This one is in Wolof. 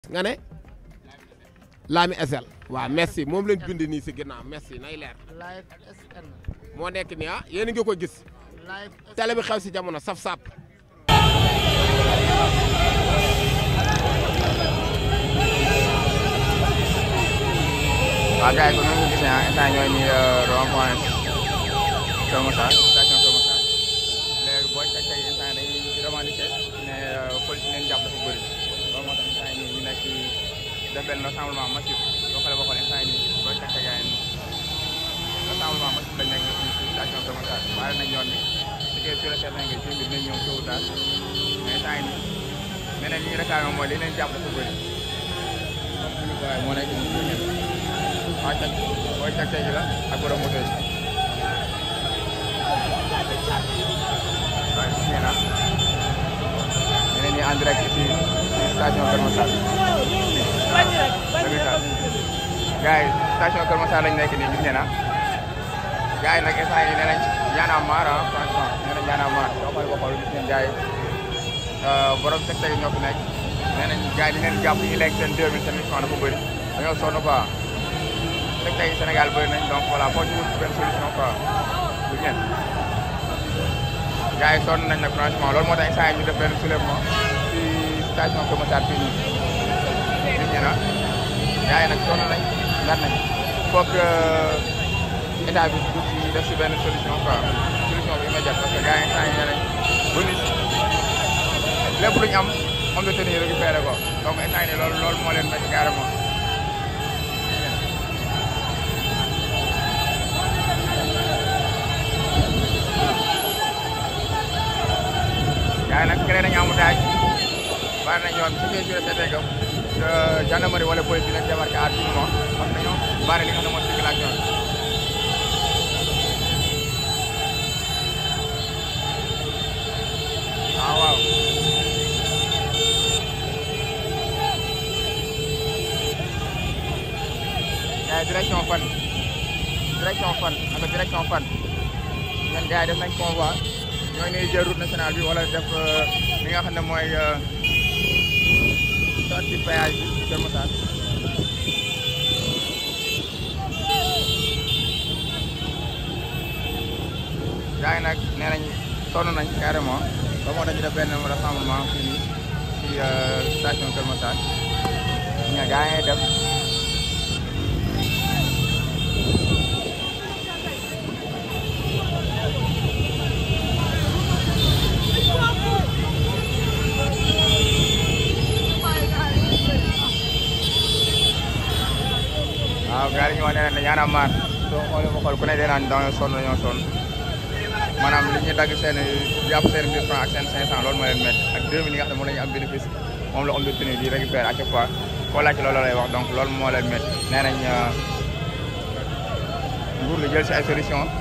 nga ne Lami SL waaw merci moom lañ bind nii si ginnaaw merci nay leer live SN moo nekk nii ah yéen a ngi ko gis live télé bi xew si jamono saf sap waaw gars yi comme ni nga ko gisee ah instant ñooy nii rond point Kër Massar station Kër Massar léegi boo ca tey instant dañuy revendiquer ne police leen jàpp dafa bëri loolu moo tax instant yii nii ñu nekk ci def benn rassemblement massif soo xoolee ba xool instant yii nii boo ca tey gars yi rassemblement massif lañ nekk ci station Kër Massar baare nañ yoon bi su fekkee sur le terrain nga jëm bi dinañ ñëw tôt ou tard mais instant yii nii neneen li ñu réclamé mooy li leen jàpp dafa bëri waaye moo nekk nii waa cag booy cag tey ji la ak borom moto yi waaye gis ngeen ah ñu ne nii en direct ci ci station Kër Massar dëgg gars yi station Kër Massar lañ nekk nii gis ngeen ah gars yi nag instant yii nee nañ Y'en a marre ah franchement nee nañ Y'en a marre soo xoolee ba xool gis ngeen gars yi borom cag tey ñoo fi nekk nee nañ gars yi di leen jàpp ñu lekk seen 2000 seen mission dafa bëri dañoo sonn quoi rek tey Sénégal bëri nañ donc voilà foo ñu wut benn solution quoi bu ngeen gars yi sonn nañ nag franchement loolu moo tax instant yi ñu def benn soulèvement ci station Kër Massar fii nii gis ngeen ah gars yi nag sonn nañ ngar nañ foog état bi dugg ci def si benn solution quoi solution bu immédiate parce que gars yi instant yi nee nañ bu nit lépp lu ñu am homme de tenue récupéré ko donc instant yi nii loolu loolu moo leen métti carrément yaa nag créé nañu embouteillage bari nañ yoon su fekkee sur le que gendarmerie wala police dinañ démarqué à tout moment parce que dañoo bari li nga xam ne mooy circulation bi. waaw waaw. yaa direction fan direction fan ak direction fan ñun gars yi def nañ convoi. ñooy ñuy jël route nationale bi wala def li nga xam ne mooy sortie péage bi Kër Massar gars yi nag nee nañ sonn nañ carrément ba moo tax ñu def benn rassemblement fii nii ci station Kër Massar ña gars yi def waaw gars yi ñu wax ne ne Y'en a marre soo xoolee ba xool ku ne dee naan dañoo sonn dañoo sonn maanaam li ñuy dagg seen jàpp seen 1000 francs ak seen 500 loolu moo leen métti ak 2000 yi nga xam ne moom la ñu am bénéfice moom la homme de tenue di récupérer à chaque fois koo laaj loolu lay wax donc loolu moo leen métti nee nañ nguur gi jël si ay solution